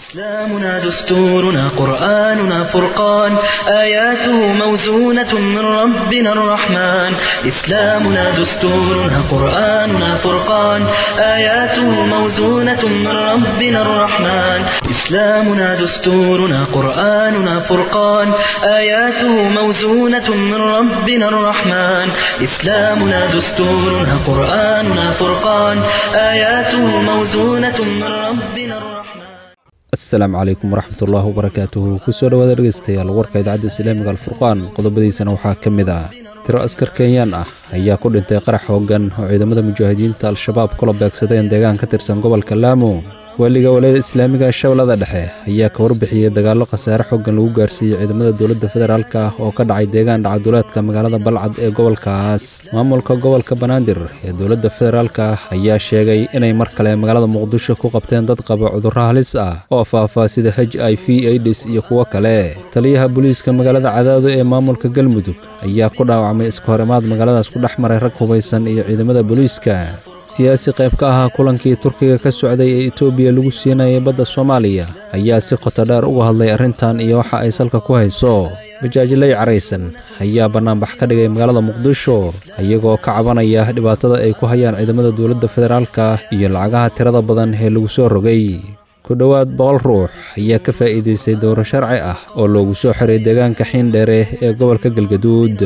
إسلامنا دستورنا قرآننا فرقان آياته موزونة من ربنا الرحمن إسلامنا دستورنا قرآننا فرقان آياته موزونة من ربنا الرحمن إسلامنا دستورنا قرآننا فرقان آياته موزونة من ربنا الرحمن إسلامنا دستورنا قرآننا فرقان آياته موزونة من ربنا الرحمن asalaamu calaykum waraxmatullaahi wabarakaatuhu kusoo dhowaada dhegeystayaal warka idaacadda islaamiga alfurqaan qodobadiisana waxaa ka mid ah tiro askar kenyaan ah ayaa ku dhintay qarax hoogan oo ciidamada mujaahidiinta al-shabaab kula beegsadeen deegaan ka tirsan gobolka laamo waaliga walayada islaamiga shabeellada dhexe ayaa ka warbixiyey dagaallo khasaare xoogan lagu gaarsiiyey ciidamada dowladda federaalk ah oo ka dhacay deegaan dhacaduleedka magaalada balcad ee gobolkaas maamulka gobolka banaadir ee dowladda federaalk ah ayaa sheegay inay mar kale magaalada muqdisho ku qabteen dad qaba cudurro halis ah oo faahfaa sida h i v aids iyo kuwo kale taliyaha booliiska magaalada cadaado ee maamulka galmudug ayaa ku dhaawacmay iska horimaad magaaladaas ku dhex maray rag hubaysan iyo ciidamada booliiska siyaasi qayb ka ahaa kulankii turkiga ka socday ee etoobiya lagu siinayay badda soomaaliya ayaa si qoto dheer uga hadlay arrintan iyo waxa ay salka ku hayso bajaajilay caraysan ayaa bannaanbax ka dhigay magaalada muqdisho iyagoo ka cabanaya dhibaatada ay ku hayaan ciidamada dowladda federaalka iyo lacagaha tirada badan ee lagu soo rogay ku dhowaad boqol ruux ayaa ka faa'iidaystay dowro sharci ah oo loogu soo xiray deegaanka xiindheere ee gobolka galgaduud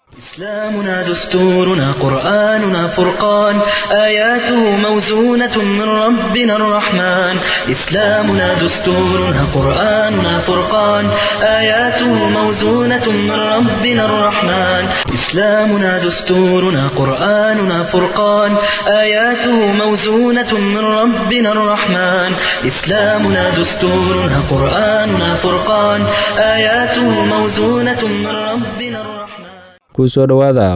إسلامنا دستورنا قرآننا فرقان آياته موزونة من ربنا الرحمن إسلامنا دستورنا قرآننا فرقان آياته موزونة من ربنا الرحمن إسلامنا دستورنا قرآننا فرقان آياته موزونة من ربنا الرحمن إسلامنا دستورنا قرآننا فرقان آياته موزونة من ربنا الرحمن kusoo dhowaada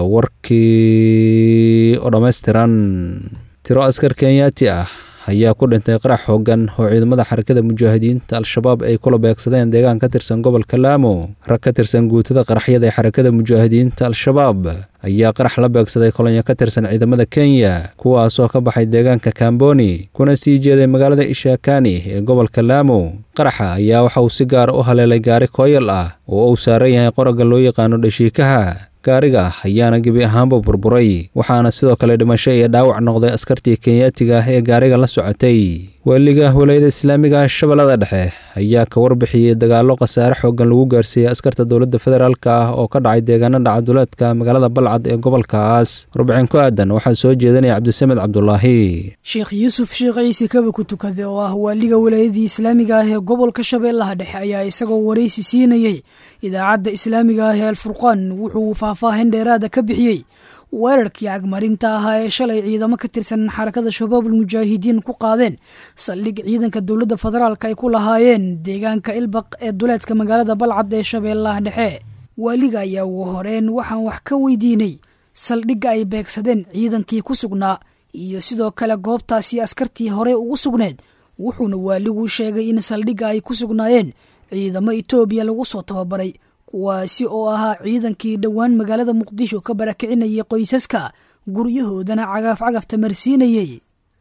warkii oo dhammaystiran tiro askar kenyaati ah ayaa ku dhintay qarax hoogan oo ciidamada xarakada mujaahidiinta al-shabaab ay kula beegsadeen deegaan ka tirsan gobolka laamo rag ka tirsan guutada qaraxyada ee xarakada mujaahidiinta al-shabaab ayaa qarax la beegsaday kolonyo ka tirsan ciidamada kenya kuwaasoo ka baxay deegaanka kamboni kuna sii jeeday magaalada ishakani ee gobolka laamo qaraxa ayaa waxa uu si gaara u haleelay gaari kooyal ah oo uu saaran yahay qoragga loo yaqaano dhashiikaha gaariga ayaana gebi ahaanba burburay waxaana sidoo kale dhimasho iyo dhaawac noqday askartii kenyaatiga ah ee gaariga la socotay waaliga walayada islaamiga shabeellada dhexe ayaa ka warbixiyey dagaallo khasaare xoogan lagu gaarsiiyey askarta dowladda federaalk ah oo ka dhacay deegaana dhacaduleedka magaalada balcad ee gobolkaas warbixin ku aadan waxaa soo jeedinaya cabdisamed cabdulaahi sheekh yuusuf sheekh ciise kaba ku tukade oo ah waaliga walaayadii islaamiga ah ee gobolka shabeellaha dhexe ayaa isagoo waraysi siinayey idaacadda islaamiga ah ee alfurqaan wuxuu faahfaahin dheeraada ka bixiyey weerarkii cagmarinta ahaa ee shalay ciidamo ka tirsan xarakada shabaabul mujaahidiin ku qaadeen saldhig ciidanka dowladda federaalk ay ku lahaayeen deegaanka ilbaq ee duleedka magaalada balcad ee shabeellaha dhexe waaliga ayaa ugu horeen waxaan wax ka weydiinay saldhigga ay beegsadeen ciidankii ku sugnaa iyo sidoo kale goobtaasi askartii hore ugu sugneed wuxuuna waaligu sheegay in saldhigga ay ku sugnaayeen ciidamo etoobiya lagu soo tababaray kuwaasi oo ahaa ciidankii dhowaan magaalada muqdisho ka barakicinayay qoysaska guryahoodana cagaaf cagafta marsiinayey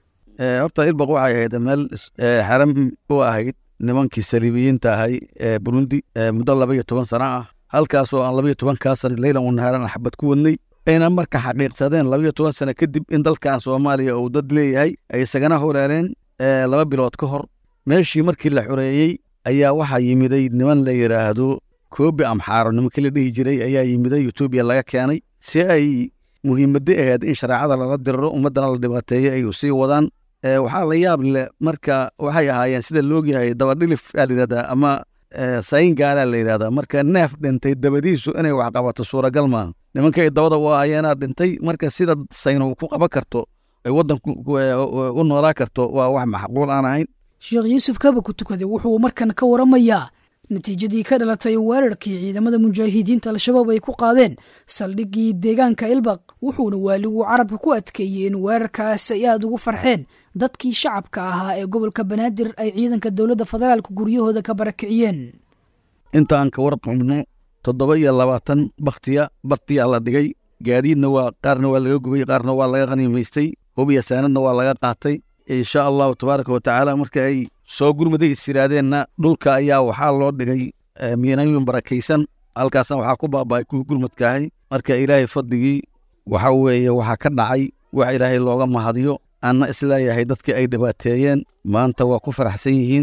horta ilbaq waxay ahayd meel xaram u ahayd nimankii saliibiyiinta ahay ee burundi muddo laba iyo toban sana ah halkaasoo aan laba iyo tobankaa sana leylan wanaharan xabad ku wadnay ayna marka xaqiiqsadeen laba iyo toban sana kadib in dalkan soomaaliya uu dad leeyahay ay isagana horeereen laba bilood ka hor meeshii markii la xoreeyey ayaa waxaa yimiday niman la yidhaahdo koobi amxaaro nimankii la dhihi jiray ayaa yimiday etoobiya laga keenay si ay muhiimadda ahayd in shareecada lala diriro ummaddana la dhibaateeyo ay sii wadaan waxaa la yaab leh marka waxay ahaayeen sida loogyahay dabadhilif aa layidhahdaa ama sayin gaalaa la yidhahdaa marka neef dhintay dabadiisu inay wax qabato suuragal maaha nimanka ay dabada u ahayeenaa dhintay marka sida sayno ku qaban karto ay waddanku u noolaa karto waa wax macquul aan ahayn sheekh yuusuf kaba ku tukade wuxuu markan ka waramayaa natiijadii ka dhalatay weerarkii ciidamada mujaahidiinta al-shabaab ay ku qaadeen saldhiggii deegaanka ilbaq wuxuuna waaligu carabka ku adkeeyey in weerarkaas ay aada ugu farxeen dadkii shacabka ahaa ee gobolka banaadir ay ciidanka dowladda federaalka guryahooda ka barakiciyeen intaan ka warqabno toddoba iyo labaatan baktiya bartiyaa la dhigay gaadiidna waa qaarna waa laga gubay qaarna waa laga khaniimaystay hubiya saanadna waa laga qaatay insha allahu tabaaraka wa tacaala marka ay soo gurmaday is yidhaahdeenna dhulka ayaa waxaa loo dhigay miinayun barakaysan halkaasna waxaa ku baaba'ay kuwii gurmadkaahay marka ilaahay fadligii waxa weeye waxaa ka dhacay wax ilaahay looga mahadiyo anna isleeyahay dadkii ay dhibaateeyeen maanta waa ku faraxsan yihiin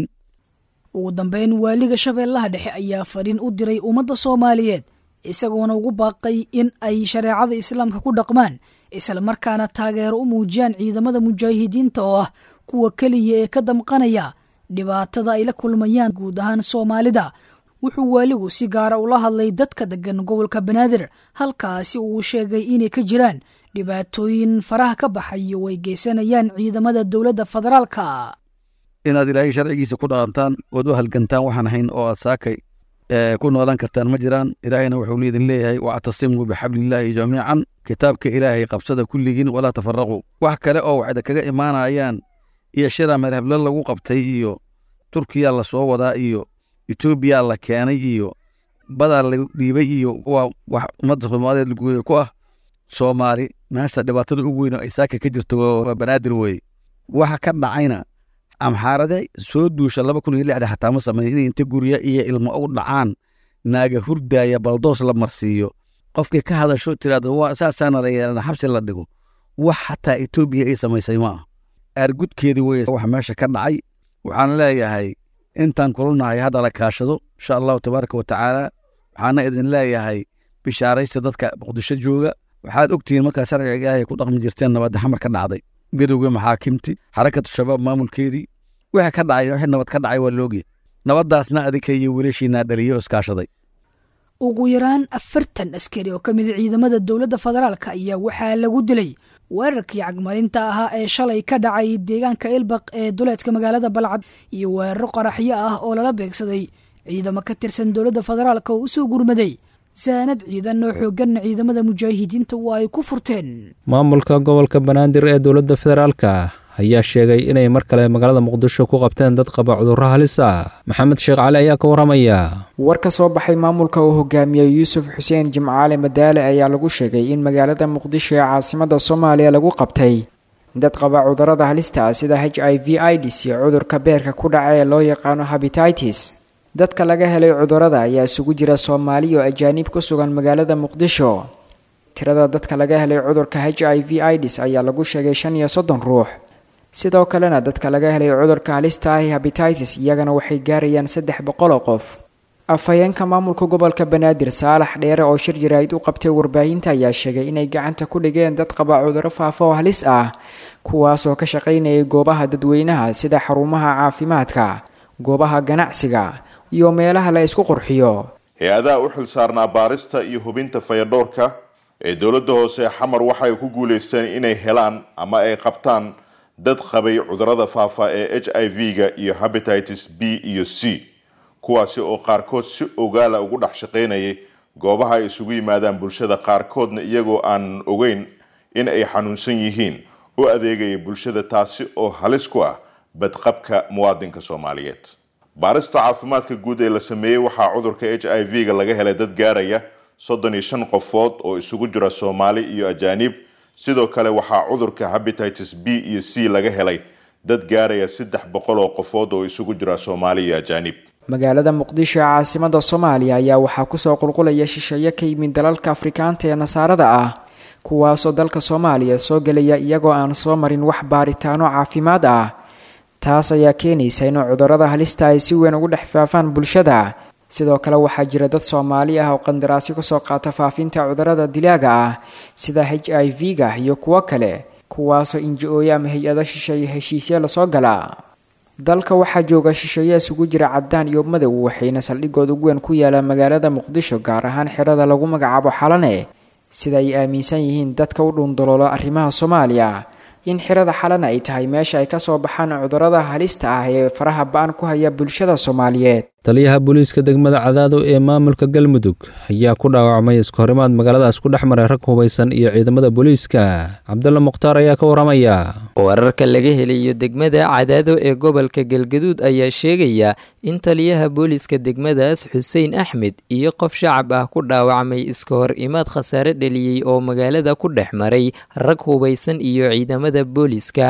ugu dambeyn waaliga shabeellaha dhexe ayaa fadhin u diray ummadda soomaaliyeed isagoona ugu baaqay in ay shareecada islaamka ku dhaqmaan islamarkaana taageero u muujiyaan ciidamada mujaahidiinta oo ah kuwa keliya ee ka damqanaya dhibaatada ay la kulmayaan guud ahaan soomaalida wuxuu waaligu si gaara ula hadlay dadka deggan gobolka banaadir halkaasi uu sheegay inay ka jiraan dhibaatooyin faraha ka baxayo way geysanayaan ciidamada dowladda federaalka inaad ilaahay sharcigiisa ku dhaqantaan ood u halgantaan waxaan ahayn oo aad saakay ku noolan kartaan ma jiraan ilaahayna wuxuu idin leeyahay wactasimuu bixablillaahi jamiican kitaabka ilaahay qabsada kulligiin walaa tafaraquu wax kale oo waxda kaga imaanayaan iyo shira madhablo lagu qabtay iyo turkiya la soo wadaa iyo etoobiya la keenay iyo badaa la dhiibay iyo waa wax ummadda soomaaliyeed laguuda ku ah soomaali meesha dhibaatada ugu weyn oo ay saaka ka jirto waa banaadir weeye waxa ka dhacayna amxaarade soo duusha laba kun iyo lixda xataa ma sameyn inay inta gurya iyo ilmo u dhacaan naaga hurdaaya baldoos la marsiiyo qofkii ka hadasho tiraahdo waa saasaana la yeelana xabsi la dhigo wax xataa etoobiya ay samaysay ma ah aargudkeedii weye wax meesha ka dhacay waxaan leeyahay intaan kulanahay hadda la kaashado insha allahu tabaaraka watacaala waxaana idin leeyahay bishaaraysta dadka muqdisho jooga waxaad ogtihiin markaa sharciga ilaahay ku dhaqmi jirteen nabadda xamar ka dhacday midowga maxaakimti xarakatu shabaab maamulkeedii wixii ka dhacay wixii nabad ka dhacay waa loogiya nabaddaasna adinka iyo wiilashiinaa dhaliyey oo iskaashaday ugu yaraan afartan askari oo ka mida ciidamada dowladda federaalka ayaa waxaa lagu dilay weerarkii cagmarinta ahaa ee shalay ka dhacay deegaanka ilbaq ee duleedka magaalada balcad iyo weeraro qaraxyo ah oo lala beegsaday ciidamo ka tirsan dowladda federaalka oo u soo gurmaday saanad ciidan oo xooganna ciidamada mujaahidiinta waa ay ku furteen maamulka gobolka banaadir ee dowladda federaalka ayaa sheegay inay mar kale magaalada muqdisho ku qabteen dad qaba cudurro halis ah maxamed sheekh cali ayaa ka warramaya war ka soo baxay maamulka uu hogaamiyey yuusuf xuseen jimcaale madaale ayaa lagu sheegay in magaalada muqdisho ee caasimada soomaaliya lagu qabtay dad qaba cudurrada halista ah sida h i v ids iyo cudurka beerka ku dhaca ee loo yaqaano habititis dadka laga helay cudurrada ayaa isugu jira soomaali oo ajaanib ku sugan magaalada muqdisho tirada dadka laga helay cudurka h i v ids ayaa lagu sheegay shan iyo soddon ruux sidoo kalena dadka laga helay cudurka halista ah habititis iyagana waxay gaarayaan saddex boqol oo qof afhayeenka maamulka gobolka banaadir saalax dheere oo shir jaraa'id u qabtay warbaahinta ayaa sheegay inay gacanta ku dhigeen dad qaba cudurro faafa oo halis ah kuwaasoo ka shaqaynayay goobaha dadweynaha sida xarumaha caafimaadka goobaha ganacsiga iyo meelaha la isku qurxiyo hay-adaha u xil saarnaa baarista iyo hubinta fayadhowrka ee dowladda hoose xamar waxay ku guulaysteen inay helaan ama ay qabtaan dad qabay cudurrada faafa ee h i v-ga iyo habititis b iyo c kuwaasi oo qaarkood si ogaala ugu dhex shaqaynayay goobaha ay isugu yimaadaan bulshada qaarkoodna iyagoo aan ogeyn in ay xanuunsan yihiin u adeegaya bulshada taasi oo halis ku ah badqabka muwaadinka soomaaliyeed baarista caafimaadka guud ee la sameeyey waxaa cudurka h i v-ga laga helay dad gaaraya soddon iyo shan qofood oo isugu jira soomaali iyo ajaanib sidoo kale waxaa cudurka habititis b iyo c laga helay dad gaaraya saddex boqol oo qofood oo isugu jira soomaali iyo ajaanib magaalada muqdisho ee caasimada soomaaliya ayaa waxaa kusoo qulqulaya shisheeye ka yimid dalalka afrikaanta ee nasaarada ah kuwaasoo dalka soomaaliya soo gelaya iyagoo aan soo marin wax baaritaano caafimaad ah taas ayaa keenaysa in cudurrada halista ay si weyn ugu dhex faafaan bulshada sidoo kale waxaa jira dad soomaali ah oo qandaraasyo kasoo qaata faafinta cudurrada dilaaga ah sida h i v-ga iyo kuwo kale kuwaasoo inji-ooye ama hay-ado shisheeye heshiisya lasoo gala dalka waxaa jooga shisheeye isugu jira caddaan iyo madow waxayna saldhigood ugu weyn ku yaalaan magaalada muqdisho gaar ahaan xerada lagu magacaabo xalane sida ay aaminsan yihiin dadka u dhuundaloolo arrimaha soomaaliya in xirada xalana ay tahay meesha ay kasoo baxaan cudurrada halista ah ee faraha ba-an ku haya bulshada soomaaliyeed taliyaha booliiska degmada cadaado ee maamulka galmudug ayaa ku dhaawacmay iskahorimaad magaaladaas ku dhex maray rag hubaysan iyo ciidamada booliiska cabdulla mukhtaar ayaa ka warramaya wararka laga helayo degmada cadaado ee gobolka galgaduud ayaa sheegaya in taliyaha booliiska degmadaas xuseen axmed iyo qof shacab ah ku dhaawacmay iska hor imaad khasaare dheliyey oo magaalada ku dhex maray rag hubaysan iyo ciidamada booliiska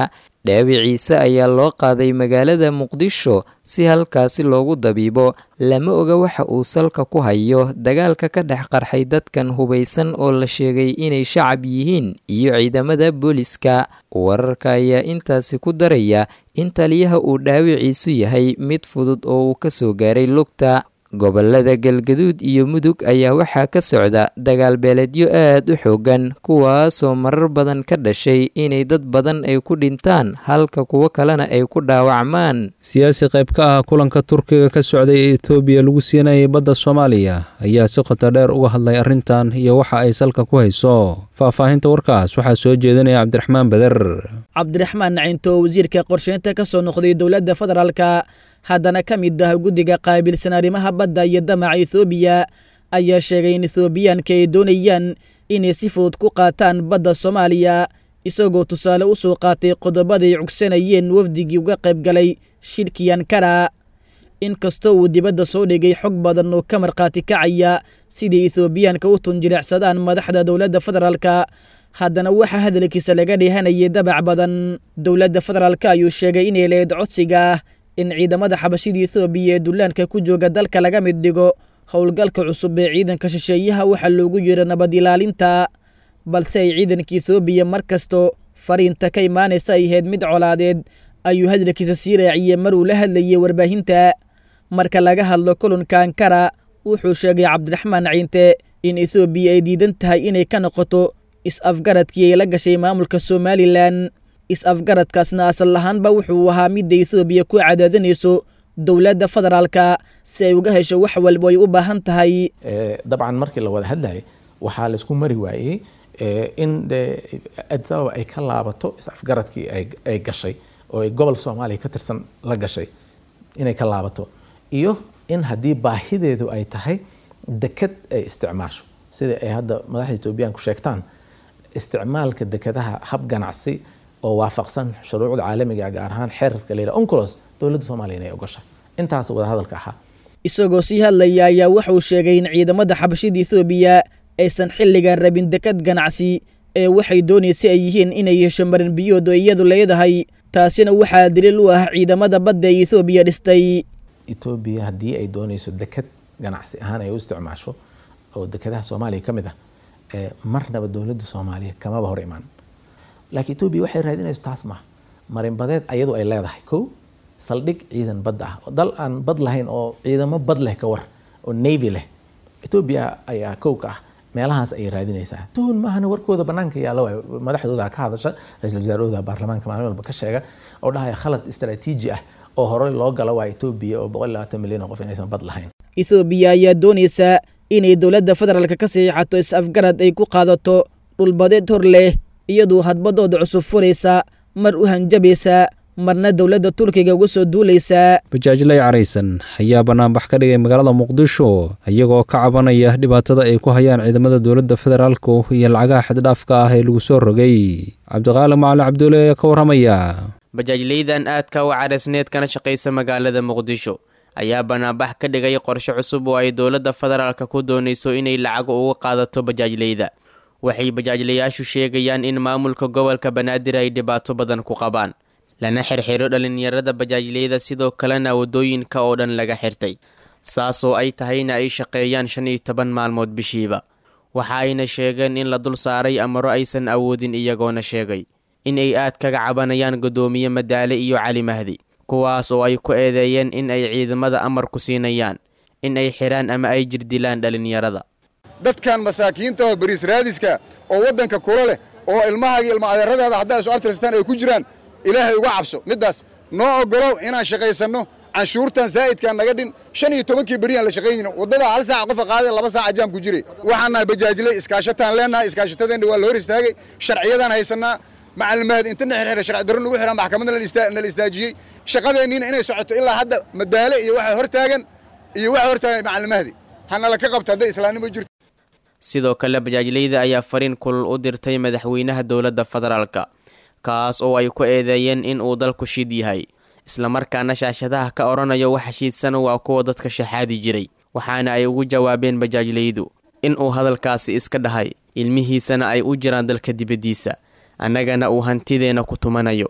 dhaawiciise ayaa loo qaaday magaalada muqdisho si halkaasi loogu dabiibo lama oga waxa uu salka ku hayo dagaalka ka dhex qarxay dadkan hubaysan oo la sheegay inay shacab yihiin iyo ciidamada booliska wararka ayaa intaasi ku daraya in taliyaha uu dhaawiciisu yahay mid fudud oo uu ka soo gaaray lugta gobolada galgaduud iyo mudug ayaa waxaa ka socda dagaal beeleedyo aad u xoogan kuwaasoo marar badan ka dhashay inay dad badan ay ku dhintaan halka kuwo kalena ay ku dhaawacmaan siyaasi qayb ka ah kulanka turkiga ka socday ee etoobiya lagu siinayay badda soomaaliya ayaa si qoto dheer uga hadlay arrintan iyo waxa ay salka ku hayso faahfaahinta warkaas waxaa soo jeedinaya cabdiraxmaan beder cabdiraxmaan nacinto wasiirka qorsheynta ka soo noqday dowladda federaalka haddana ka mid ah guddiga qaabilsan arrimaha badda iyo damaca ethoobiya ayaa sheegay in ethoobiyaanka ay doonayaan inay si fudud ku qaataan badda soomaaliya isagoo tusaale u soo qaatay qodobaday cugsanayeen wafdigii uga qayb galay shirkii ankara inkastoo uu dibadda soo dhigay xog badan oo ka markhaati kacaya sidii ethoobiyaanka u tunjilicsadaan madaxda dowladda federaalka haddana waxaa hadalkiisa laga dheehanayay dabac badan dowladda federaalka ayuu sheegay inay leed codsiga ah in ciidamada xabashida ethoobiya ee dullaanka ku jooga dalka laga mid dhigo howlgalka cusub ee ciidanka shisheeyaha waxaa loogu yeero nabad ilaalinta balse ay ciidanka ethoobiya mar kasto fariinta ka imaanaysa ay ahayd mid colaadeed ayuu hadalkiisa sii raaciyey mar uu la hadlayay warbaahinta marka laga hadlo kulanka ankara wuxuu sheegay cabdiraxmaan ciinte in ethoobiya ay diidan tahay inay ka noqoto is-afgaradkii ay la gashay maamulka somalilan is-afgaradkaasna asal ahaanba wuxuu ahaa midda ethoobiya ku cadaadinayso dowladda federaalka si ay uga hesho wax walba ay u baahan tahay dabcan markii la wada hadlayay waxaa laisku mari waayey in de addis ababa ay ka laabato is-afgaradkii ay gashay oo ay gobol soomaaliya ka tirsan la gashay inay ka laabato iyo in haddii baahideedu ay tahay deked ay isticmaasho sida ay hadda madaxda etoobiyaanku sheegtaan isticmaalka dekadaha hab ganacsi oo waafaqsan shuruucda caalamiga gaar ahaan xeerarka la yidhaha oncolos dowladda soomaaliya inay ogashay intaas wada hadalka ahaa isagoo sii hadlaya ayaa wuxuu sheegay in ciidamada xabashida ethoobiya aysan xilligan rabin dekad ganacsi ee waxay doonaysa ay yihiin inay hesho marin biyood oo iyadu leedahay taasina waxaa daliil u ah ciidamada badda ee ethoobiya dhistay etoobiya haddii ay doonayso dekad ganacsi ahaan ay u isticmaasho oo dekadaha soomaaliya ka mid ah marnaba dowladda soomaaliya kamaba hor imaan laakiin etoobiya waxay raadinayso taas maaha marinbadeed ayadu ay leedahay kow saldhig ciidan badda ah dal aan bad lahayn oo ciidamo bad leh ka war oo navy leh etoobiya ayaa kow ka ah meelahaas ayay raadinaysaa tuhun maahana warkooda banaanka yaalla waay madaxdooda ka hadasha ra-iisul wasaarahooda baarlamaanka maalin walba ka sheega oo dhahaya khalad istaraatiiji ah oo horey loo gala waa etoobiya oo boqol labaatan milyan oo qof inaysan bad lahayn ethoobiya ayaa doonaysa inay dowladda federaalka ka saxiixato is-afgarad ay ku qaadato dhulbadeed hor leh iyaduu hadbadooda cusub furaysa mar u hanjabaysa marna dowladda turkiga uga soo duulaysaa bajaajlay caraysan ayaa banaanbax ka dhigay magaalada muqdisho iyagoo ka cabanaya dhibaatada ay ku hayaan ciidamada dowladda federaalku iyo lacagaha xaddhaafka ah ee lagu soo rogay cabdiqaali macalin cabdulle ayaa ka warramaya bajaajlaydan aadka u caraysneed kana shaqaysa magaalada muqdisho ayaa banaanbax ka dhigay qorshe cusub oo ay dowladda federaalka ku doonayso inay lacag uga qaadato bajaajlayda waxay bajaajlayaashu sheegayaan in maamulka gobolka banaadir ay dhibaato badan ku qabaan lana xirxiro dhalinyarada bajaajlayda sidoo kalena waddooyinka oo dhan laga xirtay saasoo ay tahayna ay shaqeeyaan shan iyo toban maalmood bishiiba waxa ayna sheegeen in la dul saaray amaro aysan awoodin iyagoona sheegay in ay aad kaga cabanayaan guddoomiye madaale iyo cali mahdi kuwaas oo ay ku eedeeyeen in ay ciidamada amar ku siinayaan in ay xiraan ama ay jirdilaan dhalinyarada dadkan masaakiinta oo bariis raadiska oo waddanka kula leh oo ilmahaaga ilma adeeradaada haddaa isu abtirstaan ay ku jiraan ilaahay uga cabso middaas noo oggolow inaan shaqaysanno canshuurtan zaa'idkaan naga dhin shan iyo tobankii beriyaan la shaqaynayno waddadaa hal saaca qofa qaaday laba saaca jaam ku jiray waxaan nahay bajaajiley iskaashataan leennahay iskaashatadeenna waa la hor istaagay sharciyadaan haysannaa macallimahad inta na xirxira sharci darro nagu xiraa maxkamadna nala istaajiyey shaqadeenniina inay socoto ilaa hadda madaale iyo waxa hor taagan iyo waxa hor taagan macallimahdi hanala ka qabto hadday islaamnimo jirto sidoo kale bajaajlayda ayaa fariin kulul u dirtay madaxweynaha dowladda federaalka kaas oo ay ku eedeeyeen in uu dalku shid yahay islamarkaana shaashadaha ka odhanayo waxa shiidsan waa kuwa dadka shaxaadi jiray waxaana ay ugu jawaabeen bajaajlaydu in uu hadalkaasi iska dhahay ilmihiisana ay u jiraan dalka dibaddiisa annagana uu hantideenna ku tumanayo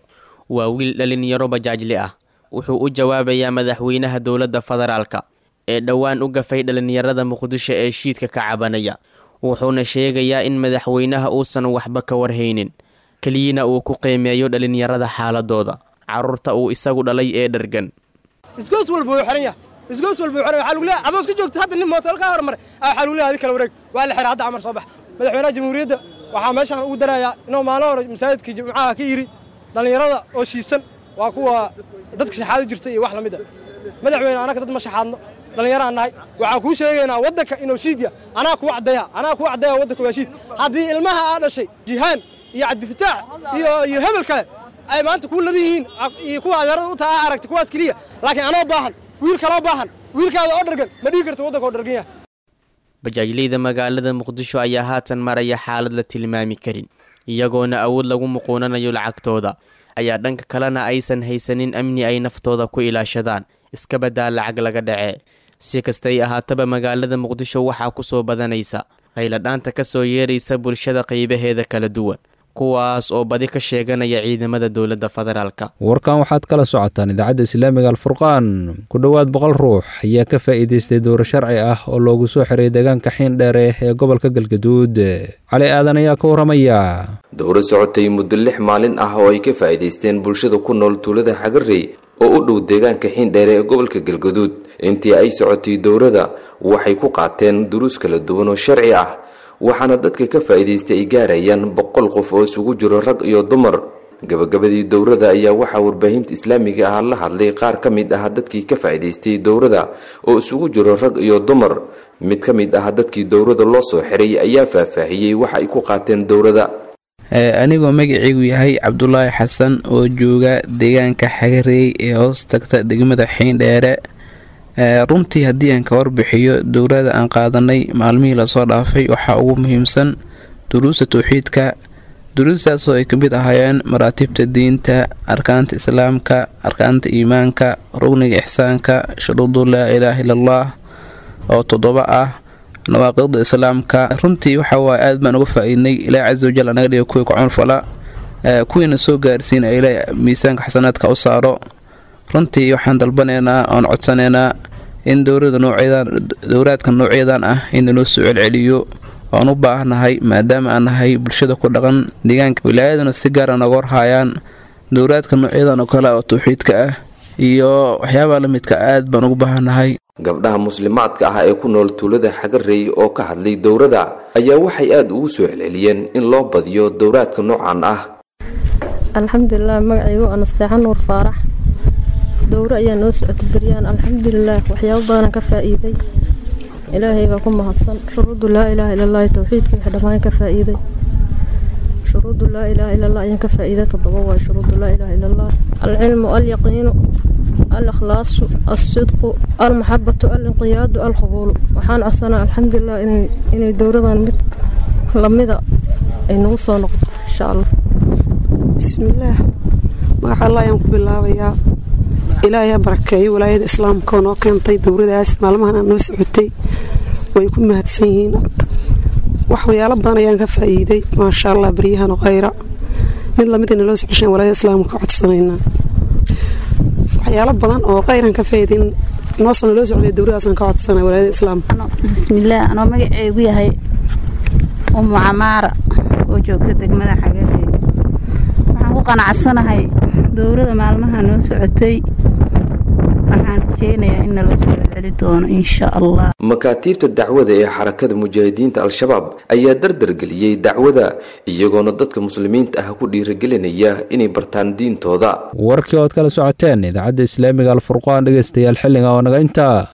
waa wiil dhalinyaro bajaajli ah wuxuu u jawaabayaa madaxweynaha dowladda federaalka ee dhowaan u gafay dhalinyarada muqdisho ee shiidka ka cabanaya wuxuuna sheegayaa in madaxweynaha uusan waxba ka warhaynin keliyana uu ku qiimeeyo dhalinyarada xaaladooda carruurta uu isagu dhalay ee dhargan isgoos walba wuu xiran yahay isgoos walba wuu xiran yahay waxaa lagu leeyahay adoo iska joogta hadda nin mootel ka hormaray aa waxaa lagu leeyahay adi kala wareeg waa la xiray hadda camar soo bax madaxweynaha jamhuuriyadda waxaa meeshaan ugu darayaa inuu maalin hore masaajidka jimcaha ka yidhi dhallinyarada oo shiisan waa kuwa dadka shaxaado jirta iyo wax la mid a madaxweyne anaka dad ma shaxaadno dhallinyaraan nahay waxaan kuu sheegaynaa waddanka inuu shiidya anaa kuu caddeeya anaa kuu caddeeya waddanka waa shiid haddii ilmaha aa dhashay jihaan iyo cabdifataax iyo iyo hebel kale ay maanta kuu ladan yihiin iyo kuwa adeerada u taha aragtay kuwaas keliya laakiin anoo baahan wiil kaloo baahan wiilkaada oo dhargan ma dhigi karta waddanka oo dhargan yahay bajaajleyda magaalada muqdisho ayaa haatan maraya xaalad la tilmaami karin iyagoona awood lagu muquunanayo lacagtooda ayaa dhanka kalena aysan haysanin amni ay naftooda ku ilaashadaan iska badaa lacag laga dhacee si kastay ahaataba magaalada muqdisho waxaa ku soo badanaysa qayladhaanta ka soo yeeraysa bulshada qaybaheeda kala duwan kuwaas oo badi ka sheeganaya ciidamada dowladda federaalka warkan waxaad kala socotaan idaacadda islaamiga alfurqaan ku dhowaad boqol ruux ayaa ka faa'iidaystay dowro sharci ah oo loogu soo xiray deegaanka xiindheere ee gobolka galgaduud cali aadan ayaa ka warramaya dowro socotay muddo lix maalin ah oo ay ka faa'iidaysteen bulshada ku nool tuulada xagarey oo u dhow deegaanka xiindheere ee gobolka galgaduud intii ay socotay dowrada waxay ku qaateen duruus kala duwan oo sharci ah waxaana dadka ka faa'iidaystay ay gaarayaan boqol qof oo isugu jiro rag iyo dumar gabagabadii dowrada ayaa waxaa warbaahinta islaamiga ah la hadlay qaar ka mid ah dadkii ka faa'iidaystay dowrada oo isugu jiro rag iyo dumar mid ka mid ah dadkii dowrada loo soo xiray ayaa faahfaahiyey waxa ay ku qaateen dowrada anigoo magacaygu yahay cabdulaahi xasan oo jooga deegaanka xagareey ee hoos tagta degmada xiindheere runtii haddii aan ka warbixiyo dowlada aan qaadanay maalmihii lasoo dhaafay waxaa ugu muhiimsan duruusta towxiidka duruustaasoo ay ka mid ahaayeen maraatibta diinta arkaanta islaamka arkaanta iimaanka rugniga ixsaanka shuruudu laa ilaaha illa allah oo toddoba ah nawaaqiqda islaamka runtii waxa waaye aad baan uga faa-iidnay ilaahi casa wajal anaga dhiga kuwii kucunfala kuwiina soo gaarsiina ilaahi miisaanka xasanaadka u saaro runtii waxaan dalbanaynaa oon codsanaynaa in dowlada noocyadan dowlaadka noocyadan ah in lanoo soo celceliyo oan u baahnahay maadaama aan nahay bulshada ku dhaqan deegaanka wilaayaduna si gaara nooga warhaayaan dowlaadka noocyadan oo kale oo tawxiidka ah iyo waxyaabaha la midka aad baan ugu baahannahay gabdhaha muslimaadka ah ee ku nool tuulada xagarey oo ka hadlay dowrada ayaa waxay aada ugu soo celceliyeen in loo badiyo dowlaadka noocan ah alxamdulilah magacaygu anasteexan nuur faarax dowro ayaa noo socotay beryaan alxamdulilah waxyaabo badanaan ka faa'iiday ilaahay baa ku mahadsan shuruudu laa ilaaha ilallaahi towxiidkii wixii dhammaan ka faa'iiday shuruudu laa ilaaha illallah ayaan ka faa'iiday toddoba waay shuruudu laa ilaaha illallah alcilmu alyaqiinu alakhlaasu alsidqu almaxabatu alinqiyaadu alqabuulu waxaan codsanaa alxamdulilah inay dowradan mid lamida ay nagu soo noqoto insha allah bismillaah magaca allah ayaan ku bilaabayaa ilaahay ha barakeeyo walaayada islaamka oo noo keentay dowradaas maalmahan aan noo socotay way ku mahadsan yihiin waxyaalo badan ayaan ka faa'iiday maasha allah baryahan khayra mid lamid ina loo socoshaan walaayada islaamka ka codsanaynaa waxyaalo badan oo khayran ka faa'iiday noosana loo socday dowradaasaan ka codsanay walaayada islaamka bismillaah anoo magaceegu yahay umu camaara oo joogta degmada xagareed waxaan ku qanacsanahay dowrada maalmaha noo socotay waxaan rajeynayaa in naloo soo celi doono insha allah makaatiibta dacwada ee xarakada mujaahidiinta al-shabaab ayaa dardargeliyey dacwada iyagoona dadka muslimiinta ah ku dhiirigelinaya inay bartaan diintooda warkii ood kala socoteen idaacadda islaamiga alfurqaan dhegeystayaal xilliga oo naga intaa